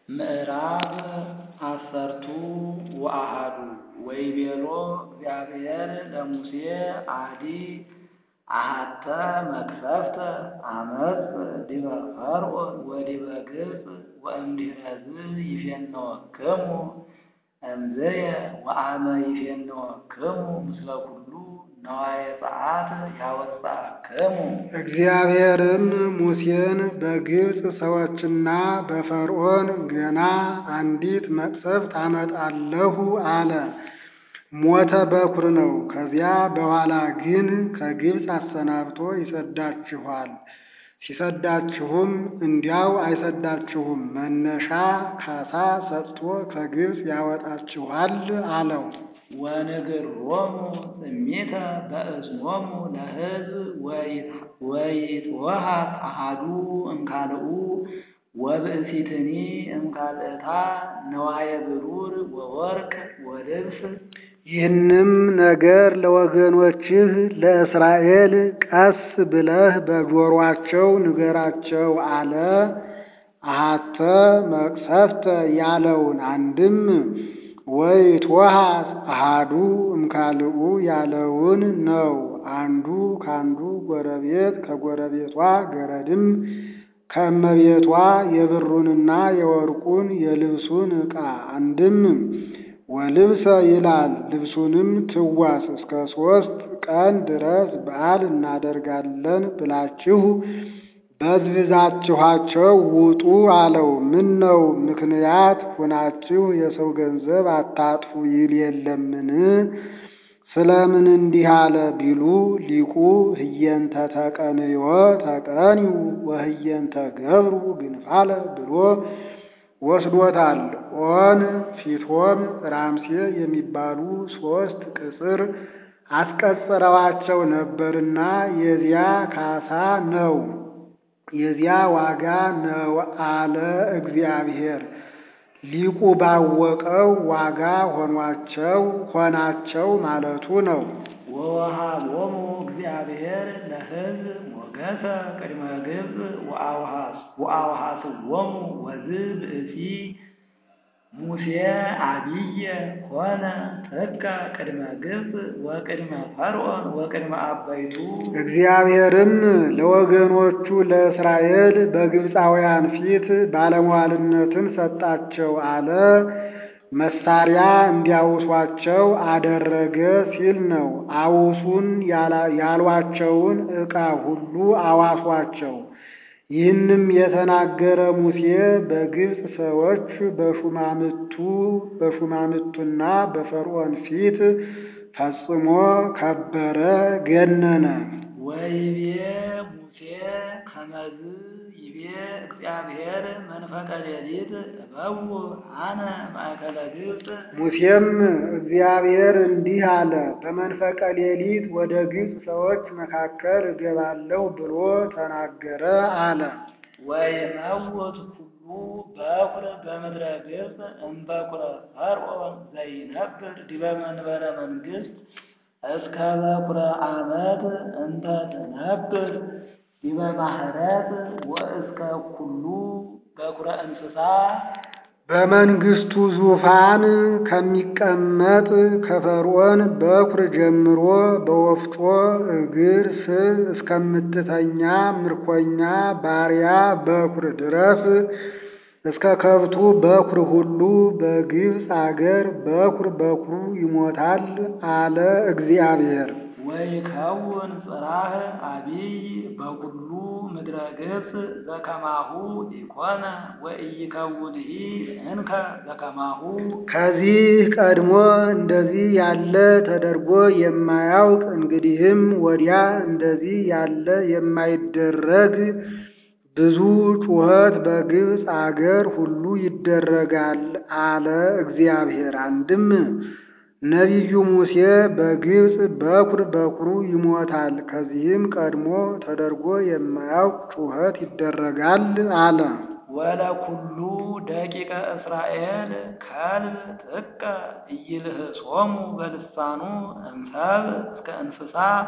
ምዕራፍ አሰርቱ ወአሐዱ ወይቤሎ እግዚአብሔር ለሙሴ አዲ አሐተ መቅሰፍተ አመፅ ዲበ ፈርዖን ወዲበ ግብፅ ወእምድኅረዝ ይፌንወክሙ እምዝየ ወአመ ይፌንወክሙ ምስለ ኩሉ ነዋየ ጸአት ያወፅአክሙ። እግዚአብሔርም ሙሴን በግብፅ ሰዎችና በፈርዖን ገና አንዲት መቅሰፍት አመጣለሁ አለ። ሞተ በኵር ነው። ከዚያ በኋላ ግን ከግብፅ አሰናብቶ ይሰዳችኋል። ሲሰዳችሁም እንዲያው አይሰዳችሁም፣ መነሻ ካሳ ሰጥቶ ከግብፅ ያወጣችኋል አለው። ወንግሮሙ ጽሚተ በእዝኖሙ ለሕዝብ ወይትወሃብ አሐዱ እምካልኡ ወብእሲትኒ እምካልእታ ነዋየ ብሩር ወወርቅ ወልብስ። ይህንም ነገር ለወገኖችህ ለእስራኤል ቀስ ብለህ በጆሮአቸው ንገራቸው አለ። አሐተ መቅሰፍተ ያለውን አንድም ወይትወሃብ አሐዱ እምካልኡ ያለውን ነው። አንዱ ካንዱ ጎረቤት ከጎረቤቷ ገረድም ከእመቤቷ የብሩንና የወርቁን የልብሱን ዕቃ አንድም ወልብሰ ይላል ልብሱንም ትዋስ እስከ ሦስት ቀን ድረስ በዓል እናደርጋለን ብላችሁ በዝብዛችኋቸው ውጡ አለው። ምን ነው ምክንያት ሁናችሁ የሰው ገንዘብ አታጥፉ ይል የለምን? ስለምን እንዲህ አለ ቢሉ ሊቁ ህየንተ ተቀንዮ ተቀንዩ ወህየንተ ገብሩ ግንፋለ ብሎ ወስዶታል። ኦን ፊቶም ራምሴ የሚባሉ ሦስት ቅጽር አስቀጽረዋቸው ነበርና የዚያ ካሳ ነው የዚያ ዋጋ ነው አለ እግዚአብሔር። ሊቁ ባወቀው ዋጋ ሆኗቸው ሆናቸው ማለቱ ነው። ወወሃቦሙ እግዚአብሔር ለሕዝብ ሞገሰ ቅድመ ግብፅ ወአውሃስዎሙ ወዝ ብእሲ ሙሴ አብየ ሆነ ጥቀ ቅድመ ግብፅ ወቅድመ ፈርዖን ወቅድመ አበይቱ። እግዚአብሔርም ለወገኖቹ ለእስራኤል በግብፃውያን ፊት ባለሟልነትን ሰጣቸው አለ። መሳሪያ እንዲያውሷቸው አደረገ ሲል ነው። አውሱን ያሏቸውን ዕቃ ሁሉ አዋሷቸው። ይህንም የተናገረ ሙሴ በግብፅ ሰዎች በሹማምቱ በሹማምቱና በፈርዖን ፊት ፈጽሞ ከበረ፣ ገነነ። ወይቤ ሙሴ ከመዝ ይቤ እግዚአብሔር መንፈቀ ሌሊት እበው አነ ማእከለ ግብፅ። ሙሴም እግዚአብሔር እንዲህ አለ፣ በመንፈቀ ሌሊት ወደ ግብፅ ሰዎች መካከል እገባለሁ ብሎ ተናገረ አለ። ወይመውት ኩሉ በኵር በምድረ ግብፅ እምበኵረ ፈርዖን ዘይነብር ዲበ መንበረ መንግሥት እስከ በኵረ ዓመት እንተ ትነብር ዲበ ማህረት ወእስከ ኩሉ በኵረ እንስሳ በመንግስቱ ዙፋን ከሚቀመጥ ከፈርዖን በኵር ጀምሮ በወፍጮ እግር ስር እስከምትተኛ ምርኮኛ ባሪያ በኵር ድረስ እስከ ከብቱ በኵር ሁሉ በግብፅ አገር በኵር በኵሩ ይሞታል አለ እግዚአብሔር። ወይከውን ጽራህ አቢይ በኩሉ ምድረ ግብፅ ዘከማሁ ኢኮነ ወኢይከውንሂ እንከ ዘከማሁ። ከዚህ ቀድሞ እንደዚህ ያለ ተደርጎ የማያውቅ እንግዲህም ወዲያ እንደዚህ ያለ የማይደረግ ብዙ ጩኸት በግብፅ አገር ሁሉ ይደረጋል አለ እግዚአብሔር። አንድም ነቢዩ ሙሴ በግብፅ በኵር በኵሩ ይሞታል፣ ከዚህም ቀድሞ ተደርጎ የማያውቅ ጩኸት ይደረጋል አለ። ወለኩሉ ደቂቀ እስራኤል ከልብ ጥቀ ኢይልህሶሙ በልሳኑ እምሰብ እስከ እንስሳ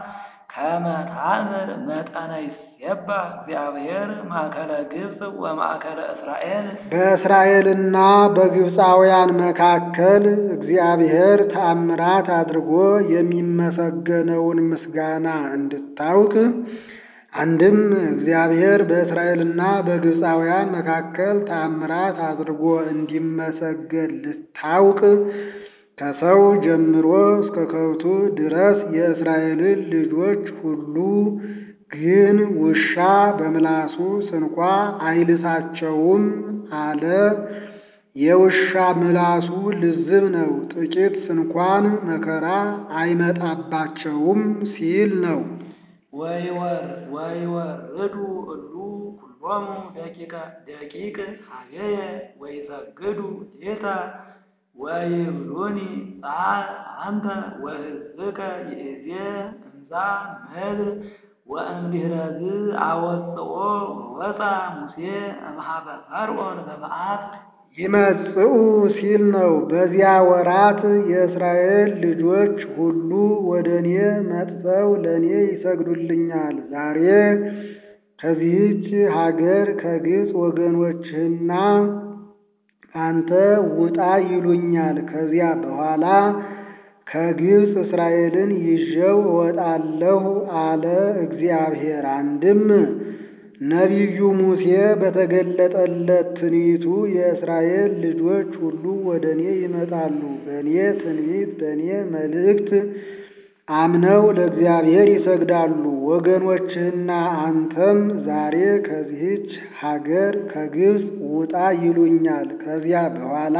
ከመ ታምር መጠነ ይሴባህ እግዚአብሔር ማእከለ ግብፅ ወማእከለ እስራኤል በእስራኤልና በግብፃውያን መካከል እግዚአብሔር ተአምራት አድርጎ የሚመሰገነውን ምስጋና እንድታውቅ አንድም እግዚአብሔር በእስራኤልና በግብፃውያን መካከል ተአምራት አድርጎ እንዲመሰገን ልታውቅ ከሰው ጀምሮ እስከ ከብቱ ድረስ የእስራኤልን ልጆች ሁሉ ግን ውሻ በምላሱ ስንኳ አይልሳቸውም አለ። የውሻ ምላሱ ልዝብ ነው፣ ጥቂት ስንኳን መከራ አይመጣባቸውም ሲል ነው። ወይወር ወይወርዱ እሉ ኩሎሙ ደቂቀ ደቂቅ ሀቤየ ወይሰግዱ ሌታ ወይብሉኒ ጻር አንተ ወሕዝብከ ይእዜ እንዛ ምድር ወእምድኅረዝ አወጽኦ ወወፃ ሙሴ እምኀበ ፈርዖን በመዓት ይመጽኡ ሲል ነው። በዚያ ወራት የእስራኤል ልጆች ሁሉ ወደ እኔ መጥተው ለእኔ ይሰግዱልኛል። ዛሬ ከዚህች ሀገር ከግብፅ ወገኖችህና አንተ ውጣ ይሉኛል። ከዚያ በኋላ ከግብፅ እስራኤልን ይዤው እወጣለሁ አለ እግዚአብሔር። አንድም ነቢዩ ሙሴ በተገለጠለት ትንቢቱ የእስራኤል ልጆች ሁሉ ወደ እኔ ይመጣሉ፣ በእኔ ትንቢት በእኔ መልእክት አምነው ለእግዚአብሔር ይሰግዳሉ። ወገኖችህና አንተም ዛሬ ከዚህች ሀገር ከግብፅ ውጣ ይሉኛል። ከዚያ በኋላ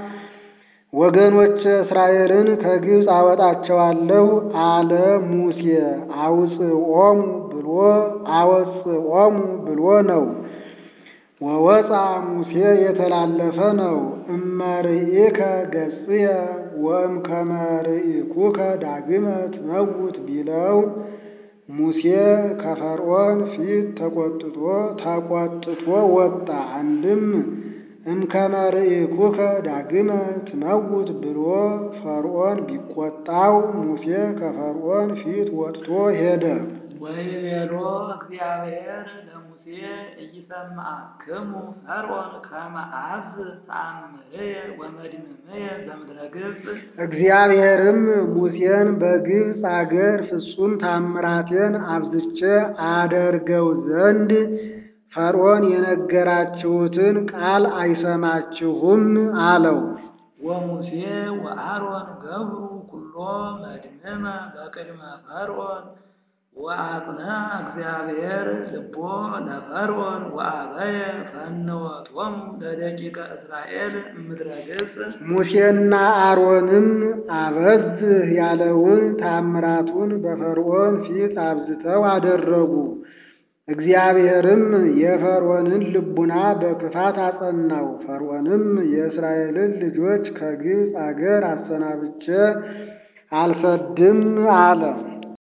ወገኖች እስራኤልን ከግብፅ አወጣቸዋለሁ አለ ሙሴ። አውፅኦሙ ብሎ አወፅኦሙ ብሎ ነው። ወወፃ ሙሴ የተላለፈ ነው። እመርኢከ ገጽየ ወእምከመ ርኢኩከ ዳግመ ትመውት ቢለው ሙሴ ከፈርዖን ፊት ተቆጥቶ ተቆጥቶ ወጣ። አንድም እምከመ ርኢኩከ ዳግመ ትመውት ብሎ ፈርዖን ቢቆጣው ሙሴ ከፈርዖን ፊት ወጥቶ ሄደ። ወይቤሎ እግዚአብሔር ለሙሴ ኢይሰምዓክሙ ፈርዖን ከመ አብዝ ተአምርየ ወመድምምየ በምድረ ግብፅ እግዚአብሔርም ሙሴን በግብፅ አገር ፍጹም ታምራቴን አብዝቼ አደርገው ዘንድ ፈርዖን የነገራችሁትን ቃል አይሰማችሁም አለው። ወሙሴ ወአሮን ገብሩ ኩሎ መድምመ በቅድመ ፈርዖን ወአጽንዐ እግዚአብሔር ልቦ ለፈርዖን ወአበየ ፈነወቶሙ ለደቂቀ እስራኤል እምድረ ግብፅ ሙሴና አሮንም አበዝህ ያለውን ታምራቱን በፈርዖን ፊት አብዝተው አደረጉ። እግዚአብሔርም የፈርዖንን ልቡና በክፋት አጸናው። ፈርዖንም የእስራኤልን ልጆች ከግብፅ አገር አሰናብቼ አልሰድም አለ።